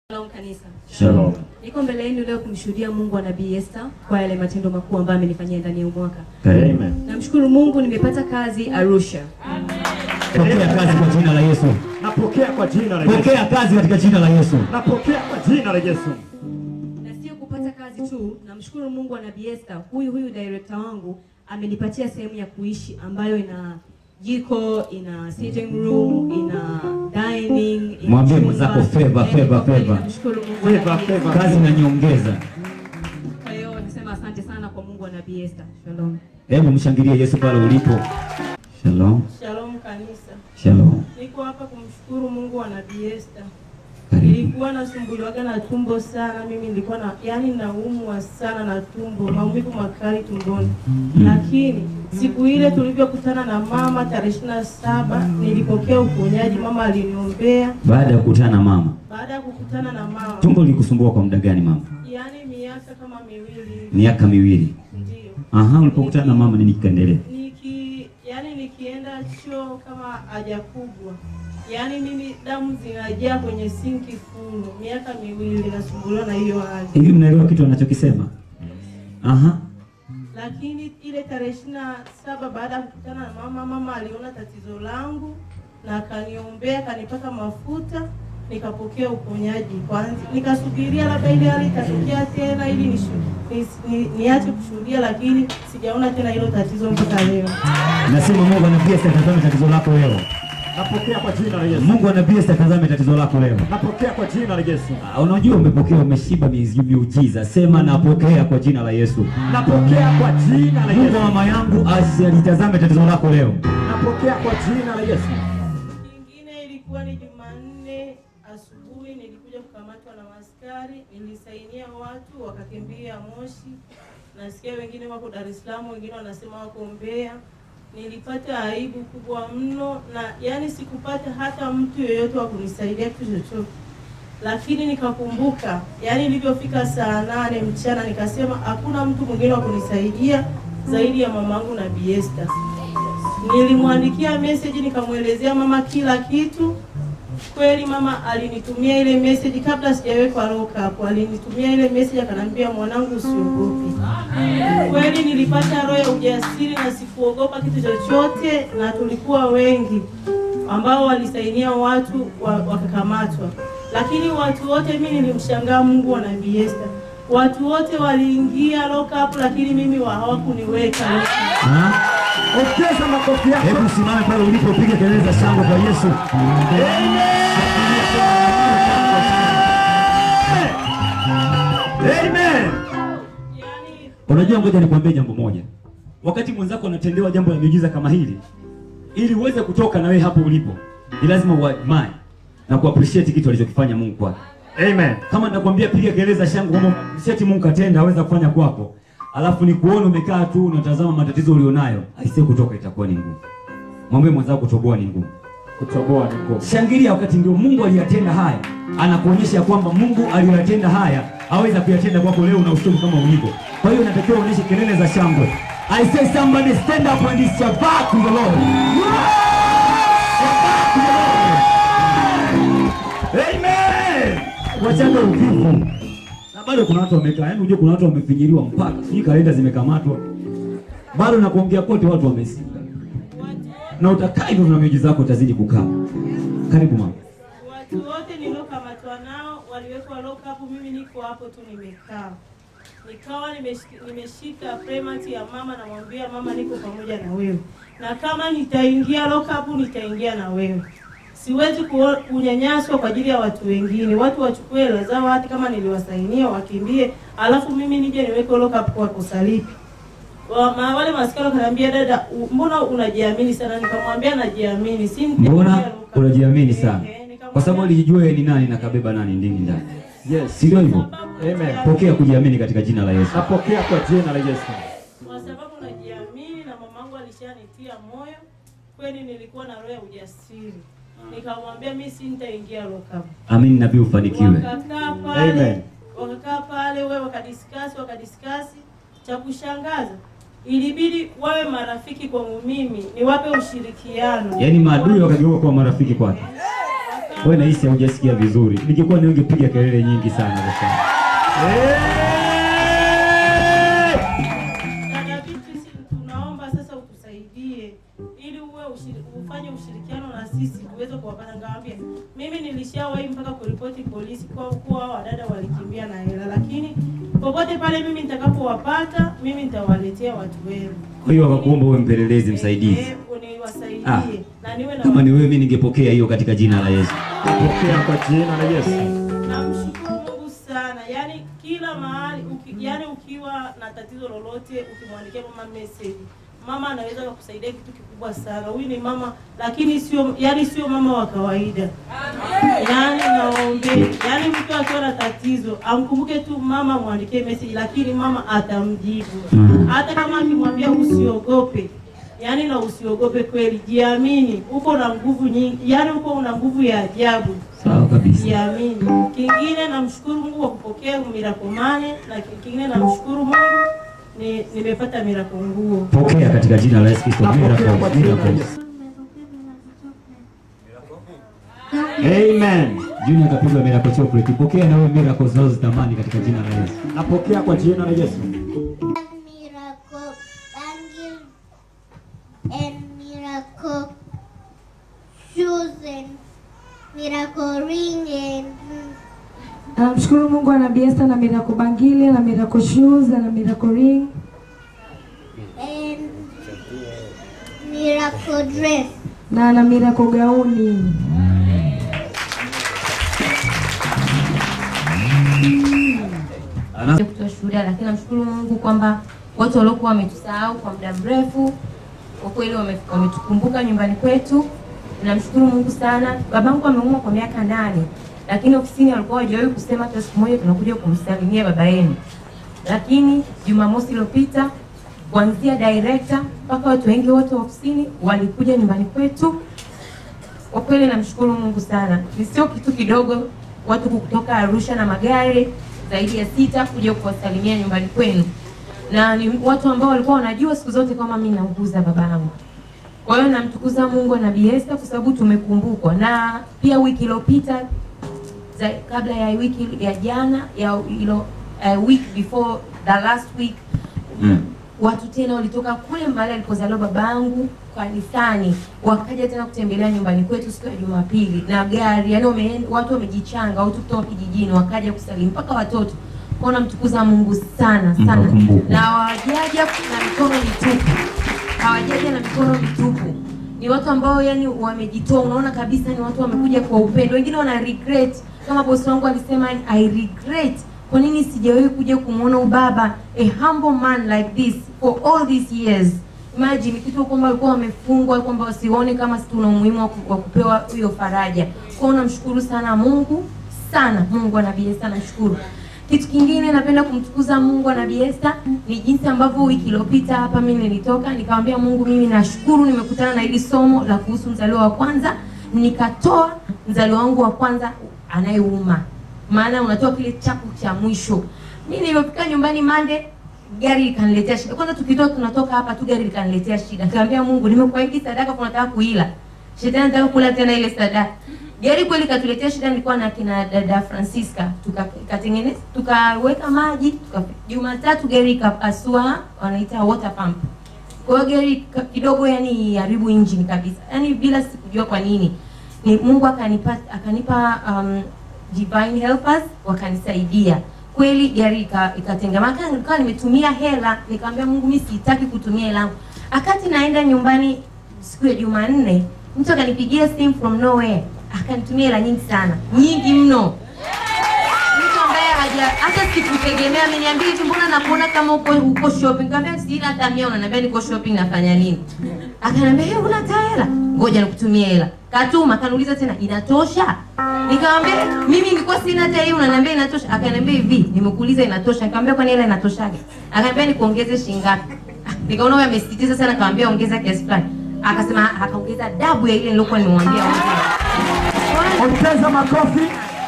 Shalom kanisa. Shalom. Niko mbele yenu leo kumshuhudia Mungu wa Nabii Esther kwa yale matendo makuu ambayo amenifanyia ndani ya huu mwaka. Amen. Namshukuru Mungu nimepata kazi Arusha. Pokea kazi kwa jina la Yesu. Napokea kwa jina la Yesu. Pokea kazi katika jina la Yesu. Napokea kwa jina la Yesu. Na sio kupata kazi tu, namshukuru Mungu wa Nabii Esther, huyu huyu director wangu amenipatia sehemu ya kuishi ambayo ina jiko, ina sitting room, ina dining, ina Mwambie chumba. mwenzako favor, Yaani favor, kwa kweli favor. Namshukuru Mungu wa Favor, Nabii Esther. favor. Kazi na nyongeza. Kwa hiyo nisema asante sana kwa Mungu wa Nabii Esther. Shalom. Hebu mshangilie Yesu pale ulipo. Shalom. Shalom kanisa. Shalom. Niko hapa kumshukuru Mungu wa Nabii Esther. Karibu. Nilikuwa nasumbuliwaga na tumbo sana, mimi nilikuwa na yani naumwa sana na tumbo, maumivu makali tumboni. Lakini siku ile tulivyokutana na mama tarehe ishirini na saba nilipokea uponyaji, mama aliniombea. Baada ya kukutana na mama, Baada ya kukutana na mama, tumbo lilikusumbua kwa muda gani mama? yani miaka kama miwili Miaka miwili. ndio Aha, ulipokutana na mama nini kikaendelea? niki yani nikienda choo kama haja kubwa, yaani mimi damu zinajaa kwenye sinki fulo. Miaka miwili nasumbuliwa na hiyo hali, Hivi mnaelewa kitu anachokisema? Aha. lakini ile tarehe ishirini na saba baada ya kukutana na mama, mama aliona tatizo langu na akaniombea, akanipaka mafuta nikapokea uponyaji kwanza. Nikasubiria labda ile hali itatokea tena ili nishu- nis- ni- niache kushuhudia, lakini sijaona tena hilo tatizo mpaka leo. Nasema Mungu anabii Esther tazame tatizo lako leo. Napokea kwa jina la Yesu. Mungu anabii Esther tazame tatizo lako leo. Napokea kwa jina la Yesu. Ah, Unajua umepokea umeshiba miezi- miujiza. Sema napokea kwa jina la Yesu. Napokea kwa jina la Mungu Yesu. wa mama yangu asitazame tatizo lako leo. Napokea kwa jina la Yesu. Nyingine ilikuwa ni Jumanne asubuhi, nilikuja kukamatwa na maskari, nilisainia watu wakakimbia Moshi. Nasikia wengine wako Dar es Salaam, wengine wanasema wako Mbeya. Nilipata aibu kubwa mno, na yani sikupata hata mtu yoyote wa kunisaidia kitu chochote, lakini nikakumbuka, yani ilivyofika saa nane mchana nikasema hakuna mtu mwingine wa kunisaidia zaidi ya mamangu Nabii Esther. Nilimwandikia message nikamwelezea mama kila kitu. Kweli mama alinitumia ile message kabla sijawekwa lock up, alinitumia ile message akanambia, mwanangu, usiogope. Kweli nilipata roho ya ujasiri na sikuogopa kitu chochote, na tulikuwa wengi ambao walisainia watu wa- wakakamatwa, lakini watu wote, mimi nilimshangaa Mungu wa Nabii Esther. Watu wote waliingia lock up, lakini mimi wa- hawakuniweka lock up. Ha? Ongeza makofi yako. Hebu simame pale ulipo, piga kelele za shangwe kwa Yesu. Amen. Yani Unajua, ngoja nikwambie jambo moja. Wakati mwenzako anatendewa jambo la miujiza kama hili, ili uweze kutoka na wewe hapo ulipo, ni lazima uadmire na kuappreciate kitu alichokifanya Mungu kwako. Amen. Kama nakwambia piga kelele za shangwe kwamba appreciate Mungu katenda, aweza kufanya kwako, alafu ni kuona umekaa tu unatazama matatizo ulionayo, aisee, kutoka itakuwa ni ngumu. Mwambie mwenzako kutoboa ni ngumu. Kutoboa ni ngumu. Shangilia wakati ndio Mungu aliyatenda haya, anakuonyesha kwamba Mungu aliyoyatenda haya aweza kuyatenda kwako leo na usiku kama ulivyo. Kwa hiyo unatakiwa uonyeshe kelele za shangwe. I say somebody stand up and it's your back to the Lord. Amen. Wachanga uvivu. Na bado kuna watu wamekaa, yaani unajua kuna watu wamefinyiliwa mpaka sijui kalenda zimekamatwa. Bado na kuongea kote watu wamesinga. Na utakaa hivyo na miujiza yako utazidi kukaa. Karibu mama. Watu wote niliokamatwa nao waliwekwa lock up, mimi niko hapo tu nimekaa. Nikawa nimeshika, nimeshika premati ya mama, namwambia mama, niko pamoja na wewe, na kama nitaingia lock up nitaingia na wewe. Siwezi kuo- kunyanyaswa kwa ajili ya watu wengine, watu wachukue hela zao, hata kama niliwasainia wakimbie, alafu mimi nije niweke lock up kwa kosa lipi? Wa- ma- Wale maskari wakaniambia, dada, u- mbona unajiamini sana? Nikamwambia najiamini, si nitaingia Mbona lock up. unajiamini sana? Eh, nikamwambia- Kwa sababu alijijua yeye ni nani na kabeba nani ndini ndani. Yes. Si ndio hivyo? Amen. Pokea kujiamini katika jina la Yesu. Napokea kwa jina la Yesu. kwa sababu najiamini na mamangu alishanitia moyo. Kweli nilikuwa na roho ya ujasiri, nikamwambia mimi si nitaingia lokabu. Amini nabii ufanikiwe. Wakakaa pale, Amen. wakakaa pale, wewe wakadiskasi, wakadiskasi. Cha kushangaza ilibidi wawe marafiki kwangu mimi, niwape ushirikiano. Yaani maadui wakageuka kuwa marafiki kwake. Wewe nahisi haujasikia vizuri. Ningekuwa ni ungepiga kelele nyingi sana kwa sababu. Dada Beatrice, tunaomba sasa utusaidie ili uwe ushiri, ufanye ushirikiano na sisi tuweze kuwapata. Ngawambia mimi nilishawahi mpaka kuripoti polisi kwa kuwa hao wadada walikimbia na hela, lakini popote pale mimi nitakapowapata mimi nitawaletea watu wenu. Kwa hiyo wakakuomba uwe mpelelezi msaidizi. Eh, niwasaidie Ah. na niwe na Kama ni wewe mimi ningepokea hiyo katika jina la Yesu. Pokea kwa jina la Yesu. Namshukuru Mungu sana, yaani kila mahali uki, yaani ukiwa na tatizo lolote ukimwandikia mama message, mama anaweza kukusaidia kitu kikubwa sana. Huyu ni mama lakini sio yaani sio mama wa kawaida. Yaani naombe, yaani mtu akiwa na tatizo amkumbuke tu mama, mwandikie message, lakini mama atamjibu Mm. hata kama akimwambia usiogope yaani na usiogope kweli, jiamini, uko na nguvu nyingi, yaani uko una nguvu ya ajabu Sawa kabisa. Siamini. Kingine namshukuru Mungu kwa kupokea miracle money na kingine namshukuru Mungu ni nimepata miracle nguo. Pokea katika jina la Yesu Kristo. Napokea kwa Miracles, jina la miracles. Yesu. Amen. Junior kapigwa miracle chocolate. Pokea na wewe miracles unazozitamani katika jina la Yesu. Napokea kwa jina la Yesu. miracle bangle and miracle shoes and miracle ring and Namshukuru Mungu ana Biesta na Miracle Bangili na Miracle Shoes na Miracle Ring. and miracle dress. na ana Miracle gauni. Ana kutoa shuhuda, lakini namshukuru Mungu kwamba watu waliokuwa wametusahau kwa muda mrefu kwa kweli wame- wametukumbuka nyumbani kwetu. Namshukuru Mungu sana. Babangu ameumwa kwa miaka nane, lakini ofisini walikuwa hawajawahi kusema hata siku moja tunakuja kumsalimia baba yenu. Lakini Jumamosi iliyopita kuanzia director mpaka watu wengi wote wa ofisini walikuja nyumbani kwetu kwa kweli namshukuru Mungu sana. Ni sio kitu kidogo watu kutoka Arusha na magari zaidi ya sita kuja kuwasalimia nyumbani kwenu, na ni watu ambao walikuwa wanajua siku zote kama mimi nauguza babangu. Kwa hiyo namtukuza Mungu na Bi Esther kwa sababu tumekumbukwa, na pia wiki iliyopita za- kabla ya wiki ya jana ya ilo, uh, week before the last week Mm. watu tena walitoka kule mahali alipozaliwa babangu kanisani, wakaja tena kutembelea nyumbani kwetu siku ya Jumapili na gari, yani wame, watu wamejichanga, watu kutoka kijijini wakaja kusalimu mpaka watoto. Kwa hiyo namtukuza Mungu sana sana, Mkakumbuka. na hawajaja na mikono mitupu, hawajaja na mikono mitupu. Ni watu ambao yani wamejitoa, unaona kabisa ni watu wamekuja kwa upendo. Wengine wana regret kama bosi wangu alisema, I regret kwa nini sijawahi kuja kumwona ubaba a humble man like this for all these years. Imagine kitu kwamba walikuwa wamefungwa kwamba wasione kama si tuna umuhimu wa ku- wa kupewa hiyo faraja. Kwa hiyo namshukuru sana Mungu sana, Mungu na Bi Esther namshukuru. Kitu kingine napenda kumtukuza Mungu na Bi Esther ni jinsi ambavyo wiki iliyopita hapa mimi nilitoka nikamwambia Mungu, mimi nashukuru nimekutana na hili somo la kuhusu mzaliwa wa kwanza, nikatoa mzaliwa wangu wa kwanza anayeuma maana unatoa kile chapu cha mwisho. Mimi nilipofika nyumbani Mande, gari likaniletea shida. Kwanza tukitoka tunatoka hapa tu gari likaniletea shida. Nikamwambia Mungu, nimekuahidi sadaka kwa nataka kuila. Shetani anataka kula tena ile sadaka. Gari kweli katuletea shida, nilikuwa na kina dada Francisca, tukatengeneza tukaweka maji, tuka Jumatatu gari ikapasua, wanaita water pump. Kwa hiyo gari ka- kidogo yani haribu engine kabisa. Yaani bila sikujua kwa nini. Ni Mungu akanipa akanipa um, divine helpers wakanisaidia. Kweli gari ika- ikatengemaka, nilikuwa nimetumia hela, nikamwambia Mungu mimi sitaki kutumia hela yangu. Akati naenda nyumbani siku ya Jumanne, mtu akanipigia simu from nowhere, akanitumia hela nyingi sana, nyingi mno mtu ambaye haja hata sikutegemea ameniambia hivi, mbona nakuona kama uko uko shopping? Nikamwambia sina hata mia, unaniambia niko shopping nafanya nini? Akaniambia hey, una hata hela, ngoja nikutumie hela. Katuma, akaniuliza tena inatosha? Nikamwambia mimi nilikuwa sina hata hiyo, unaniambia inatosha? Akaniambia hivi, nimekuuliza inatosha? Nikamwambia kwani hela inatoshaje? Akaniambia nikuongeze shilingi ngapi? Ah, Nikaona wewe amesisitiza sana, akamwambia ongeza kiasi fulani. Akasema akaongeza dabu ya ile nilokuwa nimemwambia ongeza. Ongeza makofi.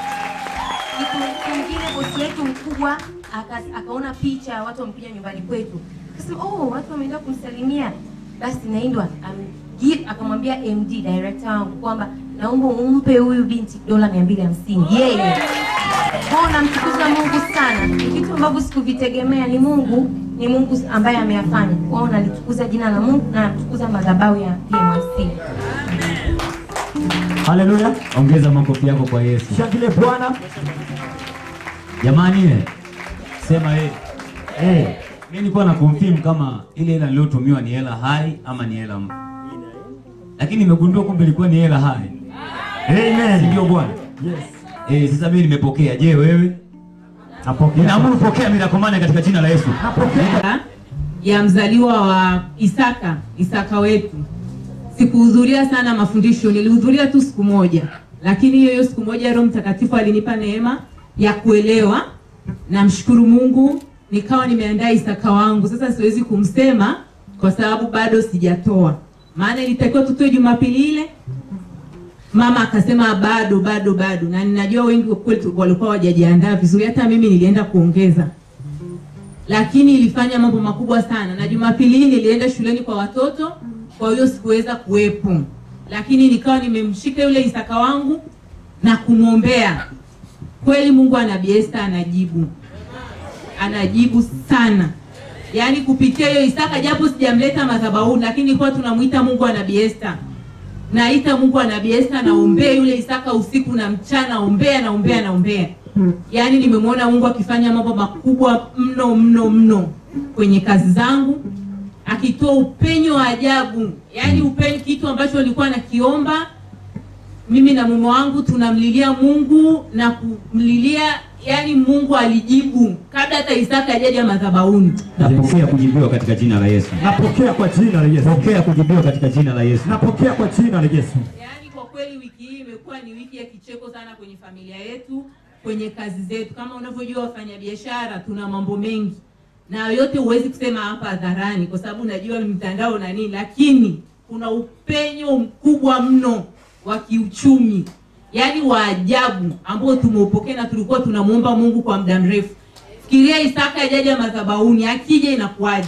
Siku nyingine bosi wetu mkubwa aka- akaona picha ya watu wamekuja nyumbani kwetu, akasema oh, watu wameenda kumsalimia. Basi naindwa um, give- akamwambia MD director wangu kwamba naomba umpe huyu binti dola mia mbili hamsini yeye kwao namtukuza mungu sana ni vitu ambavyo sikuvitegemea ni mungu ni mungu ambaye ameyafanya kwao nalitukuza jina la mungu na namtukuza madhabahu ya pmc Haleluya. Ongeza makofi yako kwa Yesu. Shangilie Bwana. Jamani, eh, sema eh, Eh, mimi nilikuwa na confirm kama ile hela niliyotumiwa ni hela hai ama ni hela mpya. Lakini nimegundua kumbe ilikuwa ni hela hai. Si Amen. ndio bwana? Yes. Eh, sasa mimi nimepokea. Je, wewe? Napokea. Ninaamuru pokea mirakomane katika jina la Yesu. Napokea. ya mzaliwa wa Isaka, Isaka wetu. Sikuhudhuria sana mafundisho, nilihudhuria tu siku moja, lakini hiyo hiyo siku moja Roho Mtakatifu alinipa neema ya kuelewa. Namshukuru Mungu, nikawa nimeandaa Isaka wangu. Sasa siwezi kumsema kwa sababu bado sijatoa, maana ilitakiwa tutoe Jumapili ile mama akasema bado bado bado, na ninajua wengi kwa kweli walikuwa hawajajiandaa vizuri, hata mimi nilienda kuongeza lakini ilifanya mambo makubwa sana, na Jumapili hii nilienda shuleni kwa watoto, kwa hiyo sikuweza kuwepo, lakini nikawa nimemshika yule Isaka wangu na kumwombea. Kweli Mungu ana Esther anajibu, anajibu sana, yaani kupitia hiyo Isaka, japo sijamleta madhabahuni, lakini nilikuwa tunamuita Mungu ana Esther naita Mungu ana Esther, naombea yule Isaka usiku na mchana, ombea naombea naombea yaani nimemwona Mungu akifanya mambo makubwa mno mno mno kwenye kazi zangu, akitoa upenyo wa ajabu, yaani upenyo, kitu ambacho nilikuwa nakiomba mimi na mume wangu tunamlilia Mungu na kumlilia, yaani Mungu alijibu kabla hata Isaka hajaja madhabahuni. Napokea kujibiwa katika jina la Yesu. Napokea kwa jina la Yesu. Pokea kujibiwa katika jina la Yesu. Napokea kwa jina la Yesu. Yaani kwa kweli wiki hii imekuwa ni wiki ya kicheko sana kwenye familia yetu, kwenye kazi zetu. Kama unavyojua wafanyabiashara, tuna mambo mengi na yote huwezi kusema hapa hadharani, kwa sababu najua mitandao na nini, lakini kuna upenyo mkubwa mno wa kiuchumi, yaani wa ajabu ambao tumeupokea na tulikuwa tunamuomba Mungu kwa muda mrefu. Fikiria Isaka ajaja madhabahuni, akija inakuwaje?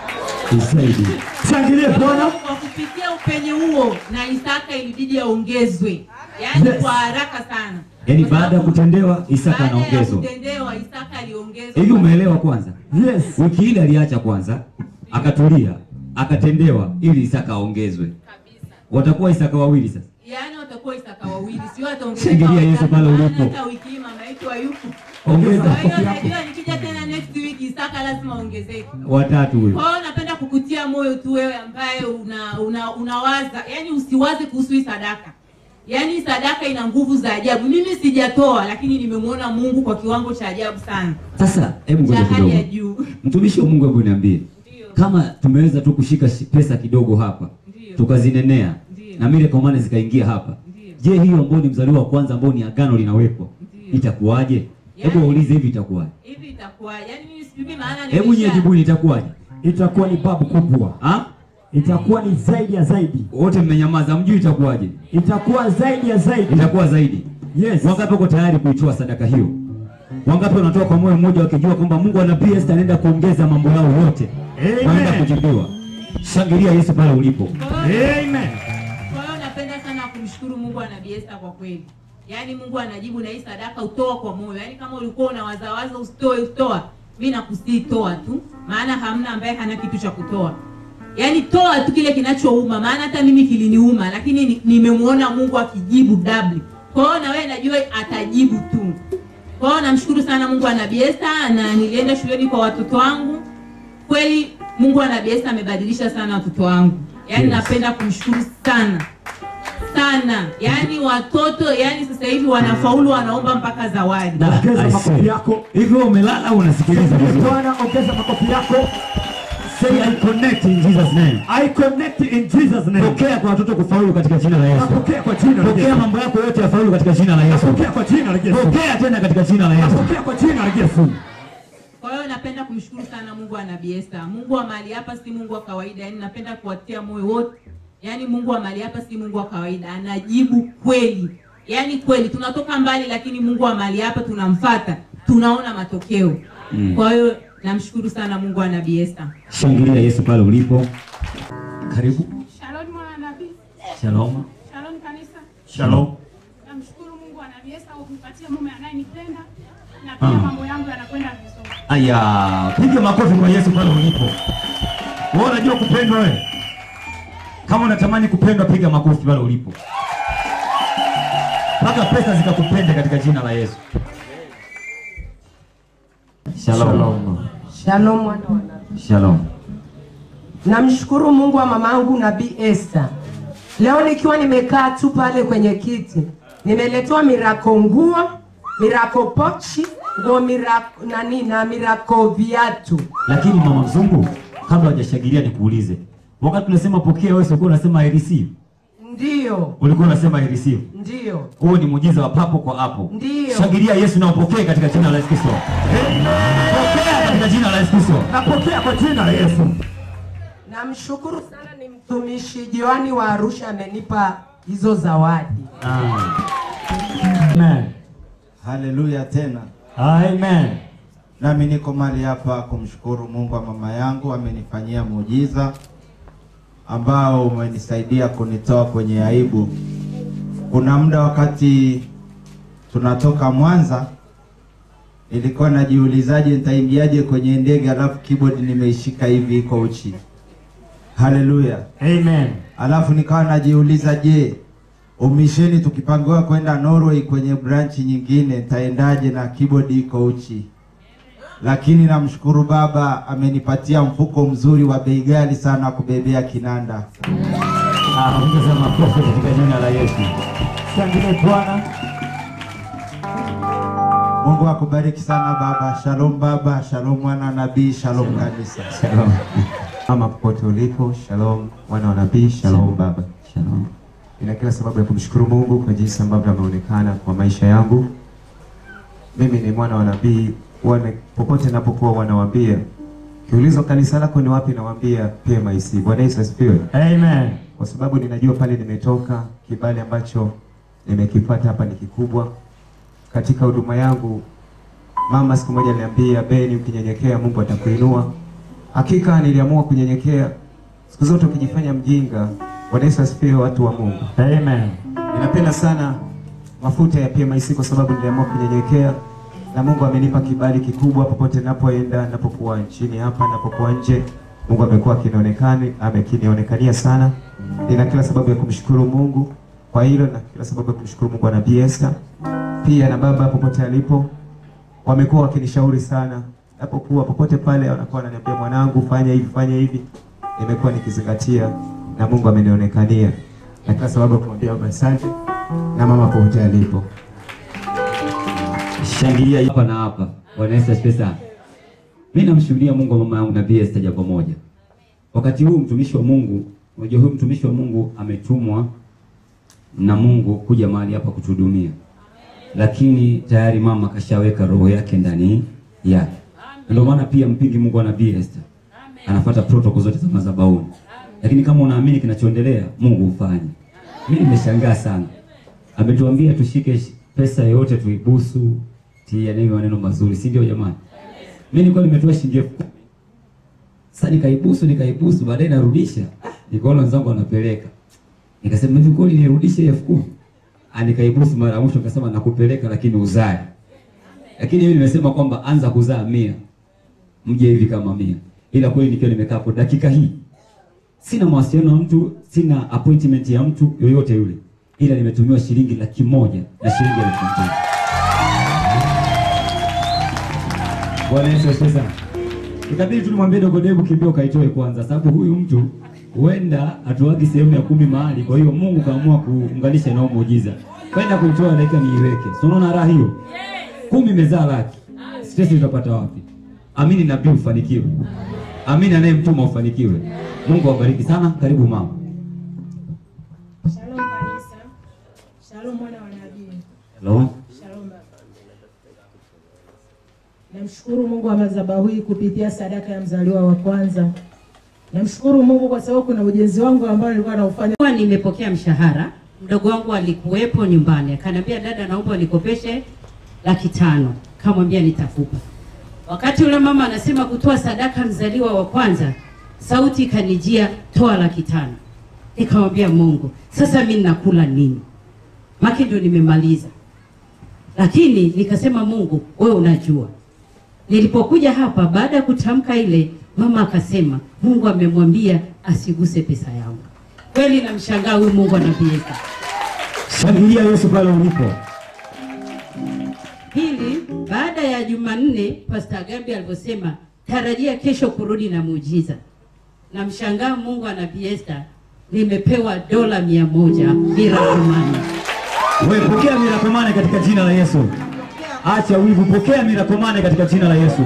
Tusaidie. Shangilie Bwana. Kwa kupitia upenye huo na Isaka ilibidi aongezwe, yaani Yes. kwa haraka sana. Yaani Kwa baada ya sababu kutendewa Isaka baada ya anaongezwa. kutendewa Isaka aliongezwa. Hivi umeelewa kwanza? Yes. Wiki ile aliacha kwanza, akatulia, akatendewa ili Isaka aongezwe. kabisa. Watakuwa Isaka wawili sasa. Yaani watakuwa Isaka wawili, sio ataongezeka. Shangilia Yesu watatu, pale maana ulipo. Hata wiki hii mama yetu hayupo. Ongeza Kwa hiyo makofi yako. najua nikija tena next week Isaka lazima ongezeke. watatu huyo. Kwa hiyo napenda kukutia moyo tu wewe ambaye una, una unawaza, yani usiwaze kuhusu hii sadaka. Yaani hii sadaka ina nguvu za ajabu. Mimi sijatoa lakini nimemwona Mungu kwa kiwango cha ajabu sana. Sasa hebu Cha ngoja hali ya kidogo. juu. Mtumishi wa Mungu, hebu niambie Ndio. kama tumeweza tu kushika shi- pesa kidogo hapa Ndio. tukazinenea Ndio. na mile komane zikaingia hapa, Ndio. je, hiyo ambayo ni mzaliwa wa kwanza ambao ni agano linawekwa Ndio. itakuwaje? Hebu Yaani- waulize hivi itakuwaje? Hivi itakuwa yaani mimi sijui maana Hebu nyie jibuni itakuwaje? Itakuwa ni babu kubwa. Ah? Itakuwa ni zaidi ya zaidi. Wote mmenyamaza, mjui itakuwaje? Itakuwa zaidi ya zaidi. Itakuwa zaidi. Yes. Wangapi wako tayari kuitoa sadaka hiyo? Wangapi wanatoa kwa moyo mmoja wakijua kwamba Mungu ana Esther anaenda kuongeza mambo yao yote, Amen. wanaenda kujibiwa. Shangilia Yesu pale ulipo. Amen. Kwa hiyo napenda sana kumshukuru Mungu ana Esther kwa kweli. Yaani Mungu anajibu na hii sadaka utoa kwa moyo. Yaani kama ulikuwa unawazawaza usitoe utoa, mimi nakusii toa tu, maana hamna ambaye hana kitu cha kutoa. Yaani toa tu kile kinachouma, maana hata mimi kiliniuma, lakini ni- nimemwona Mungu akijibu double. Kwa hiyo na wewe najua atajibu tu. Kwa hiyo namshukuru sana Mungu ana Esther na nilienda shuleni kwa watoto wangu. Kweli Mungu ana Esther amebadilisha sana watoto wangu. Yaani Yes. napenda kumshukuru sana sana, yaani watoto, yaani sasa hivi wanafaulu, wanaomba mpaka zawadi. Da, Ongeza I makofi say. yako. Hivi wewe umelala au unasikiliza Shangilie vizuri? Bwana, ongeza makofi yako. Say I connect in Jesus name. I connect in Jesus name. Pokea kwa watoto kufaulu katika jina la Yesu. Napokea kwa jina la Pokea Yesu. mambo yako yote yafaulu katika jina la Yesu. Napokea kwa jina la Yesu. Pokea tena katika jina la Yesu. Napokea kwa jina la Yesu. Kwa hiyo napenda kumshukuru sana Mungu ana Esther. Mungu wa mahali hapa si Mungu wa kawaida, yaani napenda kuwatia moyo wote. Yaani Mungu wa mahali hapa si Mungu wa kawaida, anajibu kweli. Yaani kweli tunatoka mbali, lakini Mungu wa mahali hapa tunamfata, tunaona matokeo. Mm. Kwa hiyo namshukuru sana Mungu ana Esther. Shangilia Yesu pale ulipo. Karibu. Shalom mwana nabii. Shalom. Shalom kanisa. Shalom. Namshukuru Mungu wa Nabii Esther kwa kunipatia mume anayenipenda na pia mambo yangu yanakwenda vizuri. Aya, piga makofi kwa Yesu pale ulipo. Wewe unajua kupendwa wewe? Kama unatamani kupendwa, piga makofi pale ulipo. Mpaka pesa zikakupende katika jina la Yesu. Shalom. Shalom mwana wa nabii. Shalom. Namshukuru Mungu wa mamangu Nabii Esther. Leo nikiwa nimekaa tu pale kwenye kiti, nimeletewa mirako nguo, mirako pochi, nguo mirako nani na mirako viatu. Lakini mama mzungu, kabla hujashangilia nikuulize. Wakati tunasema pokea wewe ulikuwa unasema I receive. Ndiyo, Ulikuwa unasema I receive. ndiyo, Huo ni muujiza wa papo kwa hapo. Ndiyo. Shangilia Yesu na upokee katika jina la Yesu Kristo. Pokea katika jina la Yesu Kristo. Napokea kwa jina la Yesu. namshukuru sana. Ni mtumishi Joani wa Arusha amenipa hizo zawadi. Amen. Haleluya tena. Amen. Nami niko mahali hapa kumshukuru Mungu wa mama yangu, amenifanyia muujiza ambao umenisaidia kunitoa kwenye aibu. Kuna muda wakati tunatoka Mwanza, nilikuwa najiulizaje nitaingiaje kwenye ndege, alafu keyboard nimeishika hivi iko uchi. Haleluya. Amen. Alafu nikawa najiuliza, je, umisheni tukipangiwa kwenda Norway kwenye branch nyingine nitaendaje na keyboard iko uchi? Lakini namshukuru Baba amenipatia mfuko mzuri wa bei ghali sana wa kubebea kinanda. Ah, ongeza makofi katika jina la Yesu. Shangilie Bwana. Mungu akubariki sana baba. Shalom baba, shalom mwana nabii, shalom kanisa. Shalom. Mama popote ulipo, shalom wana wa nabii, shalom baba. Shalom. Nina kila sababu ya kumshukuru Mungu kwa jinsi ambavyo ameonekana kwa maisha yangu. Mimi ni mwana wa nabii, wana popote ninapokuwa wanawaambia, kiulizwa kanisa lako ni wapi, nawaambia PMIC. Bwana Yesu asifiwe. Amen. Kwa sababu ninajua pale nimetoka, kibali ambacho nimekipata hapa ni kikubwa katika huduma yangu. Mama siku moja aliniambia, Beni, ukinyenyekea Mungu atakuinua. Hakika niliamua kunyenyekea. Siku zote ukijifanya mjinga. Bwana Yesu asifiwe, watu wa Mungu. Amen. Ninapenda sana mafuta ya PMIC kwa sababu niliamua kunyenyekea na Mungu amenipa kibali kikubwa popote ninapoenda, ninapokuwa nchini hapa, ninapokuwa nje. Mungu amekuwa akinionekani, amekinionekania sana. Nina kila sababu ya kumshukuru Mungu kwa hilo na kila sababu ya kumshukuru Mungu wa Nabii Esther. Pia na baba popote alipo wamekuwa wakinishauri sana. Napokuwa popote pale wanakuwa wananiambia mwanangu, fanya hivi, fanya hivi. Nimekuwa nikizingatia na Mungu amenionekania. Na kila sababu ya kumwambia baba asante na mama popote alipo. Shangilia hapa na hapa. Bwana Yesu asifiwe sana. Mimi namshuhudia Mungu wa mama yangu Nabii Esther jambo moja. Wakati huu mtumishi wa Mungu, unajua huyu mtumishi wa Mungu ametumwa na Mungu kuja mahali hapa kutuhudumia. Lakini tayari mama kashaweka roho yake ndani yake. Ndio maana pia mpingi Mungu wa Nabii Esther. Anafuata protocol zote za madhabahuni. Lakini kama unaamini kinachoendelea, Mungu hufanye. Mimi nimeshangaa sana. Ametuambia tushike sh- pesa yote tuibusu, tia neno maneno mazuri, si ndio jamani? Mimi nilikuwa nimetoa shilingi elfu kumi. Sasa nikaibusu nikaibusu, baadaye narudisha. Nikaona wenzangu wanapeleka. Nikasema hivi kweli nirudishe elfu kumi? Ah, nikaibusu mara ya mwisho nikasema nakupeleka lakini uzae. Lakini mimi nimesema kwamba anza kuzaa mia. Mje hivi kama mia. Ila kweli nikiwa nimekaa hapo dakika hii sina mawasiliano na mtu, sina appointment ya mtu yoyote yule, ila nimetumiwa shilingi laki moja na shilingi elfu mbili. Bwana Yesu asifiwe sana. Ikabidi tulimwambie dogo Debu kimbia ukaitoe kwanza, sababu huyu mtu huenda atuagi sehemu ya kumi mahali. Kwa hiyo Mungu kaamua kuunganisha na huo muujiza, kwenda kuitoa dakika niiweke. Si unaona raha hiyo? Kumi imezaa laki, stress utapata wapi? Amini nabii ufanikiwe, amini anayemtuma ufanikiwe. Mungu awabariki sana. Karibu mama. Shalom kanisa. Shalom mwana wa nabii. Hello. Shalom baba. Namshukuru Mungu wa madhabahu hii kupitia sadaka ya mzaliwa wa kwanza. Namshukuru Mungu kwa sababu kuna ujenzi wangu ambao nilikuwa naufanya. Kwa nimepokea mshahara, mdogo wangu alikuwepo nyumbani, akaniambia dada, naomba nikopeshe laki tano. Kamwambia nitakupa. Wakati yule mama anasema kutoa sadaka mzaliwa wa kwanza, sauti ikanijia, toa laki tano. Nikamwambia Mungu, sasa mimi nakula nini? maki ndio nimemaliza, lakini nikasema Mungu, wewe unajua. Nilipokuja hapa baada ya kutamka ile, mama akasema Mungu amemwambia asiguse pesa yangu. Kweli namshangaa huyu Mungu anabieka. Shangilia Yesu pale ulipo. Pili, baada ya Jumanne Pastor Gambi alivyosema tarajia kesho kurudi na muujiza. Namshangaa Mungu anabii Esther, nimepewa dola mia moja miracle money. Wewe pokea mirakomane katika jina la Yesu. Acha wivu, pokea mirakomane katika jina la Yesu.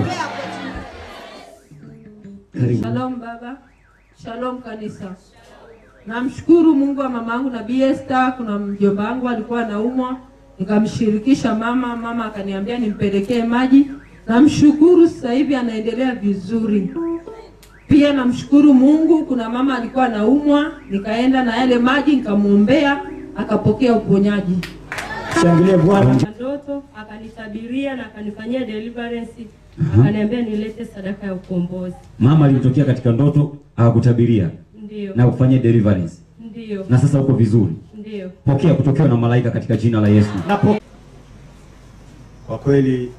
Karibu. Shalom baba, shalom kanisa. Namshukuru Mungu wa mama yangu Nabii Esther. Kuna mjomba wangu alikuwa anaumwa, nikamshirikisha mama, mama akaniambia nimpelekee maji. Namshukuru sasa hivi anaendelea vizuri. Pia namshukuru Mungu, kuna mama alikuwa anaumwa, nikaenda na yale maji nikamwombea, akapokea uponyaji. Shangilia Bwana. na ndoto akanitabiria na akanifanyia deliverance akaniambia nilete sadaka ya ukombozi. Mama alimtokea katika ndoto akakutabiria Ndio. na kufanyia deliverance. Ndio. Na sasa uko vizuri. Ndio. Pokea kutokewa na malaika katika jina la Yesu. Kwa kweli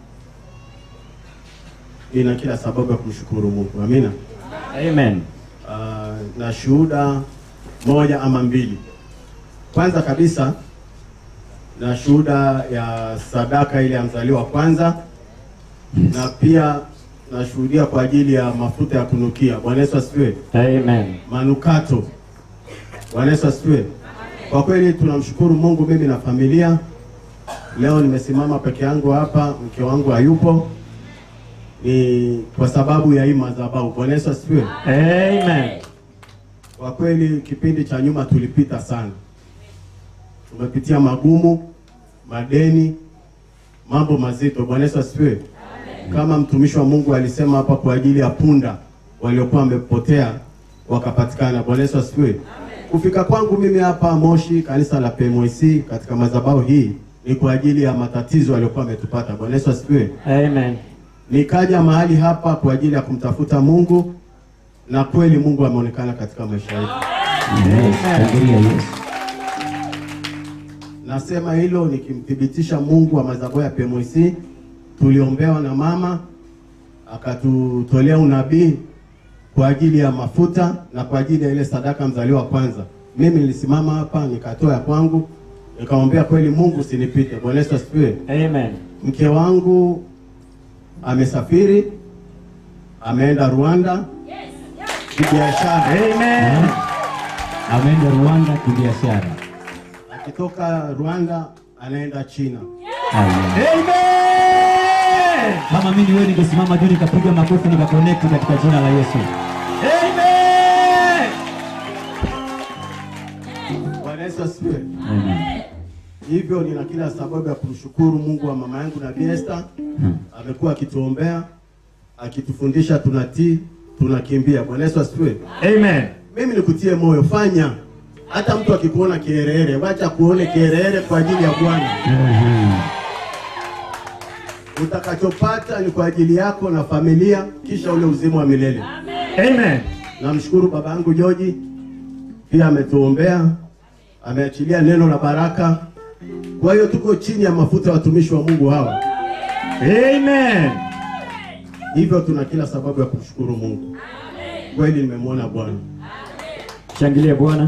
nina kila sababu ya kumshukuru Mungu. Amina. Amen. Uh, na shuhuda moja ama mbili. Kwanza kabisa na shuhuda ya sadaka ile ya mzaliwa wa kwanza na pia nashuhudia kwa ajili ya mafuta ya kunukia. Bwana Yesu asifiwe. Amen. Manukato. Bwana Yesu asifiwe. Kwa kweli tunamshukuru Mungu, mimi na familia. Leo nimesimama peke yangu hapa, mke wangu hayupo, ni kwa sababu ya hii madhabahu. Bwana Yesu asifiwe. Amen. Kwa kweli kipindi cha nyuma tulipita sana, tumepitia magumu, madeni, mambo mazito. Bwana Yesu asifiwe. Kama mtumishi wa Mungu alisema hapa, kwa ajili ya punda waliokuwa wamepotea wakapatikana. Bwana Yesu asifiwe. Kufika kwangu mimi hapa Moshi, kanisa la PMC katika madhabahu hii ni kwa ajili ya matatizo yaliyokuwa ametupata. Bwana Yesu asifiwe. Amen. Nikaja mahali hapa kwa ajili ya kumtafuta Mungu na kweli Mungu ameonekana katika maisha yetu. Amen. Shangilia Yesu. Nasema hilo nikimthibitisha Mungu wa madhabahu ya PMC. Tuliombewa na mama akatutolea unabii kwa ajili ya mafuta na kwa ajili ya ile sadaka mzaliwa wa kwanza. Mimi nilisimama hapa nikatoa ya kwangu, nikamwambia kweli Mungu usinipite. Bwana Yesu asifiwe. Amen. Mke wangu amesafiri, ameenda Rwanda kibiashara. Amen. Ameenda Rwanda kibiashara. Akitoka Rwanda anaenda China. Amen. Kama mimi wewe ningesimama juu nikapiga makofi nikaconnect katika jina la Yesu. Amen. Bwana Yesu asifiwe. Amen. Hivyo nina kila sababu ya kumshukuru Mungu wa mama yangu Nabii Esther. Amekuwa akituombea, akitufundisha tunatii, tunakimbia. Bwana Yesu asifiwe. Amen. Mimi nikutie moyo, fanya. Hata mtu akikuona kiherehere, wacha kuone kiherehere kwa ajili ya Bwana. Utakachopata ni kwa ajili yako na familia, kisha ule uzima wa milele. Amen. Namshukuru baba yangu Joji, pia ametuombea, ameachilia neno la baraka. Kwa hiyo tuko chini ya mafuta ya watumishi wa Mungu hawa. Amen. Hivyo tuna kila sababu ya kumshukuru Mungu. Kweli nimemwona Bwana. Shangilia Bwana.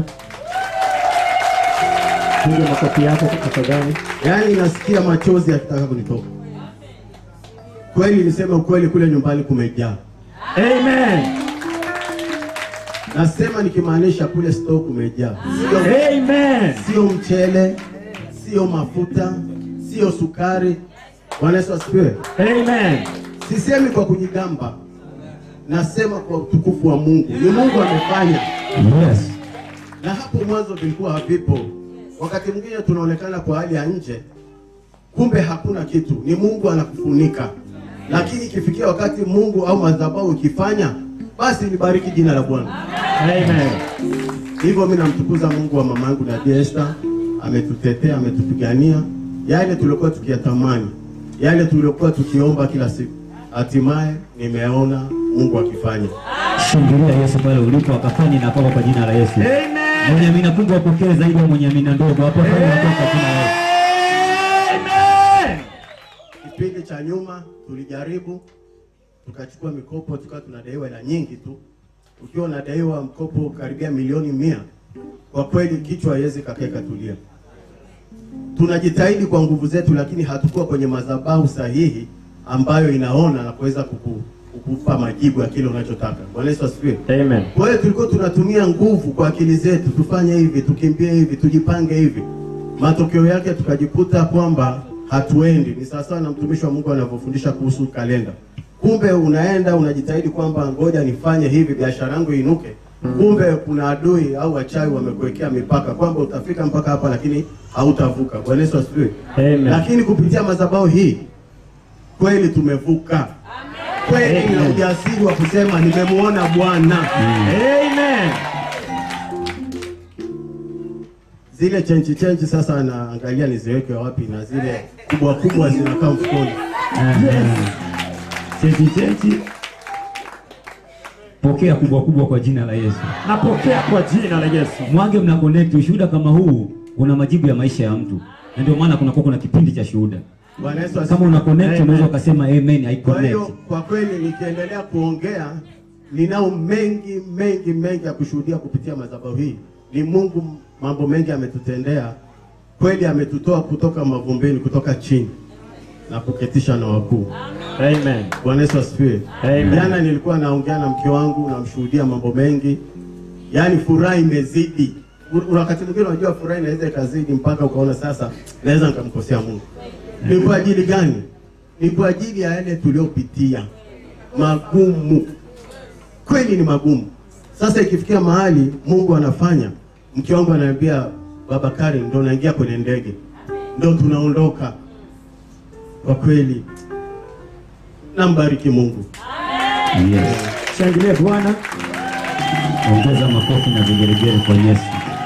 Piga makofi yako tafadhali. Yaani nasikia machozi yakitaka kunitoka. Kweli niseme ukweli, kule nyumbani kumejaa. Amen. Nasema nikimaanisha kule store kumejaa. Sio, Amen. sio mchele, sio mafuta, sio sukari. Bwana Yesu asifiwe. Amen. Sisemi kwa kujigamba, nasema kwa utukufu wa Mungu. Ni Mungu amefanya. Yes. Na hapo mwanzo vilikuwa havipo. Wakati mwingine tunaonekana kwa hali ya nje, kumbe hakuna kitu, ni Mungu anakufunika. Lakini ikifikia wakati Mungu au madhabahu ikifanya, basi libariki jina la Bwana. Amen. Hivyo mimi namtukuza Mungu wa mama yangu Nabii Esther, ametutetea, ametupigania yale tuliokuwa tukiyatamani, yale tuliokuwa tukiomba kila siku, hatimaye nimeona Mungu akifanya. Shangilia Yesu pale ulipo akafanye na kwako kwa jina la Yesu. Amen. Mwenye amina kubwa apokee zaidi ya mwenye amina ndogo. Hapo hapo kwa jina la Yesu. kipindi cha nyuma tulijaribu tukachukua mikopo tukawa tunadaiwa hela nyingi tu. Ukiwa unadaiwa mkopo karibia milioni mia, kwa kweli kichwa haiwezi kakaa ikatulia. Tunajitahidi kwa nguvu zetu, lakini hatukuwa kwenye madhabahu sahihi ambayo inaona na kuweza kuku, kukupa majibu ya kile unachotaka. Bwana Yesu asifiwe. Amen. Kwa hiyo tulikuwa tunatumia nguvu kwa akili zetu, tufanye hivi, tukimbie hivi, tujipange hivi. Matokeo yake tukajikuta kwamba hatuendi. Ni sawasawa na mtumishi wa Mungu anavyofundisha kuhusu kalenda. Kumbe unaenda unajitahidi kwamba ngoja nifanye hivi, biashara yangu iinuke. Kumbe kuna adui au wachawi wamekuwekea mipaka kwamba utafika mpaka hapa, lakini hautavuka. Bwana Yesu asifiwe. Amen. Lakini kupitia madhabahu hii kweli tumevuka. Kweli Amen. nina ujasiri wa kusema nimemuona Bwana. Amen. Zile chenchi chenchi sasa naangalia niziweke wapi, na zile kubwa kubwa zinakaa mfukoni. Cheti cheti, pokea kubwa kubwa kwa jina la Yesu. Napokea kwa jina la Yesu. Mwange mna connect ushuhuda kama huu una majibu ya maisha ya mtu, na ndio maana kuna kuna kipindi cha shuhuda. Bwana Yesu Kama asifiwe. una connect Amen. unaweza ukasema amen, I Kwa connect. hiyo kwa kweli nikiendelea kuongea, ninao mengi mengi mengi ya kushuhudia kupitia madhabahu hii. Ni Mungu, mambo mengi ametutendea kweli, ametutoa kutoka mavumbini, kutoka chini na kuketisha na wakuu. Amen. Bwana Yesu asifiwe. Amen. Jana nilikuwa naongea na mke wangu, namshuhudia mambo mengi, yaani furaha imezidi. U- Wakati mwingine unajua furaha inaweza ikazidi mpaka ukaona sasa naweza nikamkosea Mungu. Ni kwa ajili gani? Ni kwa ajili ya yale tuliopitia magumu, kweli ni magumu. Sasa ikifikia mahali Mungu anafanya, mke wangu ananiambia, baba Karen, ndo naingia kwenye ndege, ndo tunaondoka. Kwa kweli nambariki Mungu. Yes. Shangilie Bwana. Ongeza makofi na vigelegele kwa Yesu.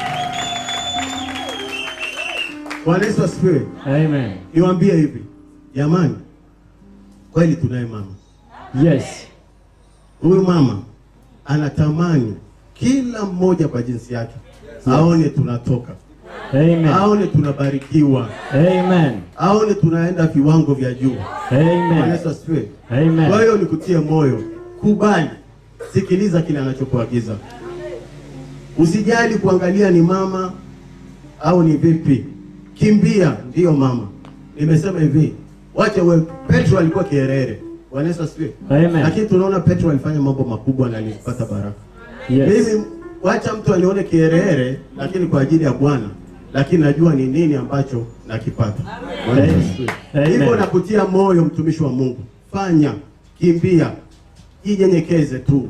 Bwana Yesu asifiwe. Amen. Niwaambie hivi jamani, kweli tunaye mama. Yes. Huyu mama anatamani kila mmoja kwa jinsi yake aone tunatoka, Amen. aone tunabarikiwa, Amen. aone tunaenda viwango vya juu. Bwana Amen. Yesu asifiwe. Amen. Kwa hiyo nikutie moyo, kubali, sikiliza kile anachokuagiza. Usijali kuangalia ni mama au ni vipi, kimbia. Ndiyo mama, nimesema hivi, wacha we. Petro alikuwa kierere. Bwana Yesu asifiwe. Amen. Lakini tunaona Petro alifanya mambo makubwa na alipata baraka. Yes. Mimi wacha mtu anione kierere, lakini kwa ajili ya Bwana, lakini najua ni nini ambacho nakipata. Bwana Yesu asifiwe. Amen. Hivyo nakutia moyo mtumishi wa Mungu, fanya, kimbia, jinyenyekeze tu.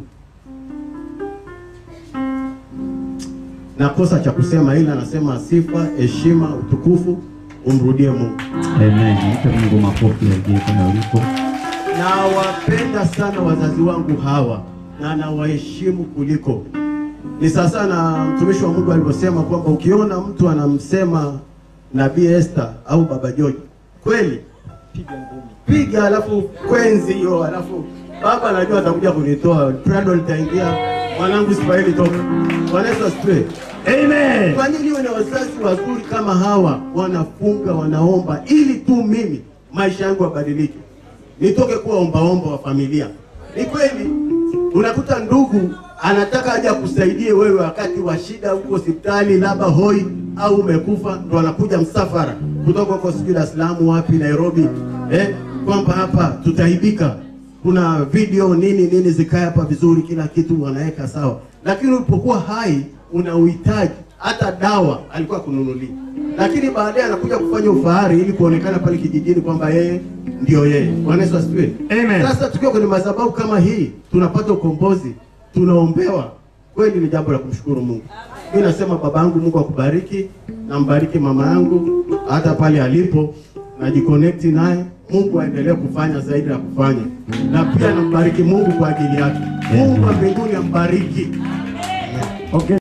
Nakosa cha kusema, ila nasema sifa, heshima, utukufu umrudie Mungu. Amen. Mpe Mungu makofi yagie pale ulipo. Nawapenda sana wazazi wangu hawa na nawaheshimu kuliko ni sasa na mtumishi wa Mungu alivyosema kwamba ukiona mtu anamsema Nabii Esther au Baba George, kweli piga, alafu kwenzi hiyo, alafu baba anajua atakuja kunitoa, Prado litaingia, mwanangu Ismaili toka. Bwana Yesu asifiwe. Amen. Kwa nini iwe na wazazi wazuri kama hawa, wanafunga wanaomba, ili tu mimi maisha yangu yabadilike, nitoke kuwa ombaomba wa familia. Ni kweli unakuta ndugu anataka aje akusaidie wewe wakati wa shida huko hospitali, labda hoi au umekufa, ndo anakuja msafara kutoka huko sijui Dar es Salaam wapi Nairobi, eh, kwamba hapa tutaibika, kuna video nini nini zikae hapa vizuri, kila kitu wanaweka sawa, lakini ulipokuwa hai una uhitaji hata dawa alikuwa kununulia, lakini baadaye anakuja kufanya ufahari ili kuonekana pale kijijini kwamba yeye ndio yeye. Bwana Yesu asifiwe. Amen. Sasa tukiwa kwenye madhabahu kama hii tunapata ukombozi, tunaombewa, kweli ni jambo la kumshukuru Mungu. Mimi nasema baba yangu, Mungu akubariki, nambariki mama yangu hata pale alipo, najiconnect naye. Mungu aendelee kufanya zaidi ya kufanya, na pia nambariki Mungu kwa ajili yake. Mungu wa mbinguni ambariki. Okay.